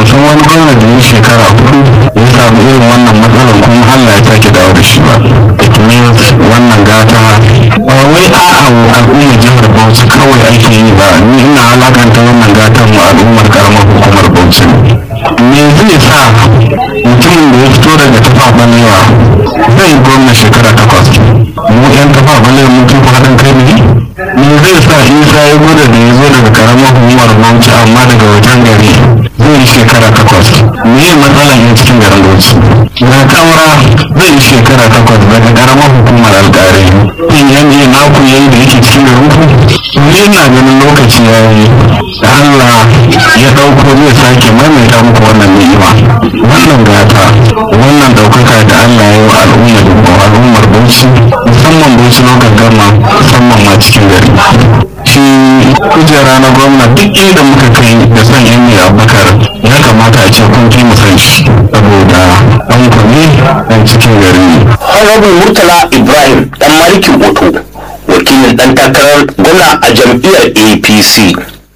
san wani gwamna da ya shekara hudu ya samu irin wannan matsalar kuma Allah ya sake dawo da shi ba it means wannan gata ba wai a'a al'ummar jihar Bauchi kawai ake yi ba ni ina alakanta wannan gatan mu al'ummar karamar hukumar Bauchi me zai sa mutumin da ya fito daga tafa balewa zai gwamna shekara takwas mu yan tafa balewa mun tufa haɗin kai ne me zai sa isa ya gwada da ya zo daga karamar hukumar bauchi amma daga wajen gari zai yi shekara takwas me ya matsalan yin cikin garin bauchi na kawara zai yi shekara takwas daga karamar hukumar alƙari yin yanzu na ku yayi da yake cikin garin ku ni ina ganin lokaci ya yi da Allah ya ɗauko zai sake maimaita muku wannan ni'ima wannan gata wannan ɗaukaka da Allah ya yi wa al'ummar al'ummar bauchi musamman bauchi lokacin gama musamman ma cikin gari shi kujera na gwamna duk inda muka kai da son yan mai abubakar ya kamata a ce kun fi mu san shi saboda an kwane dan cikin gari Honorable Murtala Ibrahim dan Malikin Boto wakilin dan takarar gwamna a jam'iyyar APC.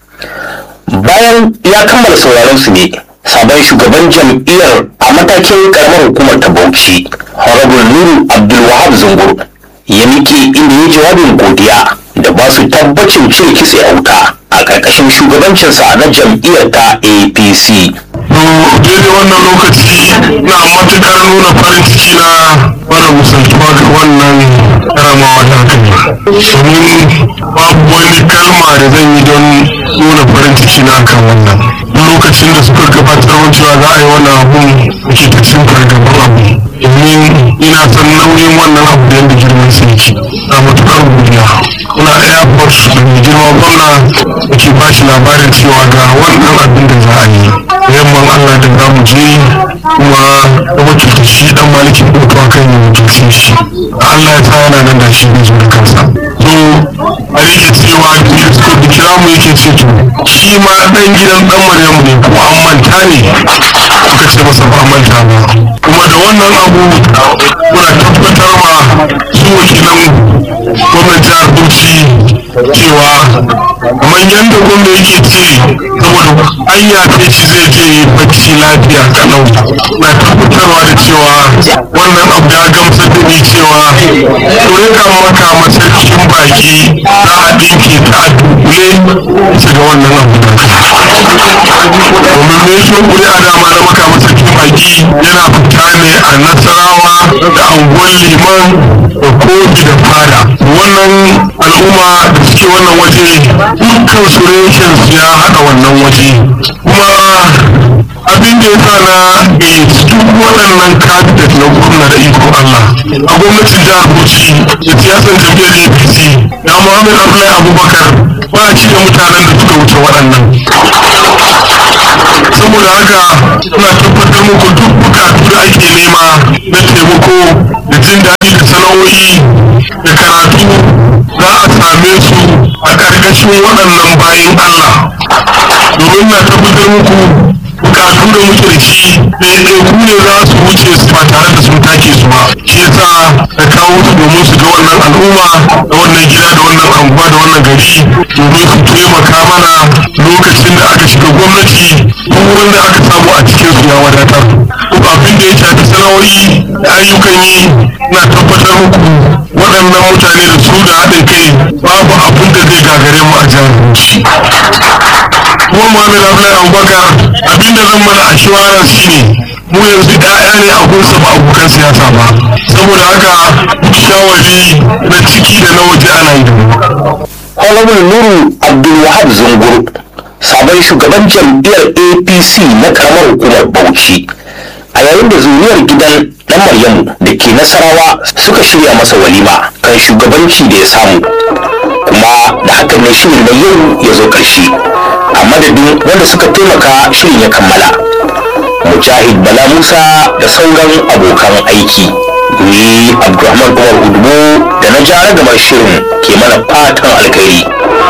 Bayan ya kammala sauraron su ne sabon shugaban jam'iyyar a matakin karamar hukumar ta Bauchi Honorable Nuru Abdulwahab Zungur ya miƙe inda ya jawabin godiya da ba su tabbacin cire kitse a wuta a ƙarƙashin shugabancinsa na jam'iyyar ta APC. daidai wannan lokaci na matukar nuna farin ciki na mara musaltuwa ga wannan karamawa ta kai domin babu wani kalma da zan yi don nuna farin ciki na kan wannan duk lokacin da suka gabatar wa cewa za a yi wannan abun ke ta cin fargaban abu domin ina san nauyin wannan abu da yadda girman sa yake na matukar godiya kuna airport da mai girma gwamna da ke ba shi labarin cewa ga wannan abin da za a yi yamman allah da za mu je kuma da wakilta shi dan maliki ɗauka a kan yin wakilcin shi allah ya sa yana nan da shi zai zo da kansa so a rike cewa kirista da kira mu yake ce to shi ma dan gidan dan maryamu ne kuma an manta ne suka ce masa ba manta ba kuma da wannan abu muna tabbatar ma su wakilan gwamnati jihar bauchi cewa kamar yadda gwamna yake ce saboda an yafe shi zai je yi bacci lafiya kalau na tabbatarwa da cewa wannan abu ya gamsar da ni cewa turika maka masarkin baki za a ɗinke ta a dunkule su ga wannan abu domin ne shi kuri'a dama na maka masarkin baki yana fita ne a nasarawa da anguwan liman da kofi da fada wannan al'umma da suke wannan waje dukkan su reshen su ya haɗa wannan waje kuma abin da ya sa na gayyaci duk waɗannan kabinet na gwamna da iko Allah a gwamnatin jihar Bauchi da siyasar jam'iyyar APC ya Muhammad Abdullahi Abubakar ba a cikin mutanen da suka wuce waɗannan saboda haka ina tabbatar muku duk bukatu da ake nema na taimako da jin daɗi da sana'o'i da karatu za a same su a ƙarƙashin waɗannan bayan Allah domin na tabbatar muku bukatu da muke da shi ɗaiɗaiku ne za su wuce su ba tare da sun take su ba shi yasa da kawo su domin su ga wannan al'umma da wannan gida da wannan anguwa da wannan gari domin su taimaka mana lokacin da aka shiga gwamnati duk wurin da aka samu a cikin su ya wadatar duk abin da ya shafi sana'o'i da ayyukan yi na tabbatar muku waɗannan mutane da su da haɗin kai babu abin da zai gagare mu a jihar Bauchi. kuma Muhammad Abdullahi Abubakar abinda zan mana assurance shine mu yanzu ƴaƴa ne a gunsa ba abokan siyasa ba saboda haka duk shawari na ciki da na waje ana yi da mu Honorable Nuru Abdulwahab Zungur sabon shugaban jam'iyyar APC na karamar hukumar Bauchi a yayin da zuriyar gidan dan Maryamu da ke Nasarawa suka shirya masa walima kan shugabanci da ya samu kuma da hakan ne shirin da yau ya zo ƙarshe a madadin wanda suka taimaka shirin ya kammala Mujahid Bala Musa da sauran abokan aiki ni Abdulrahman Umar Udubo da na jara gamar shirin ke mana fatan alkhairi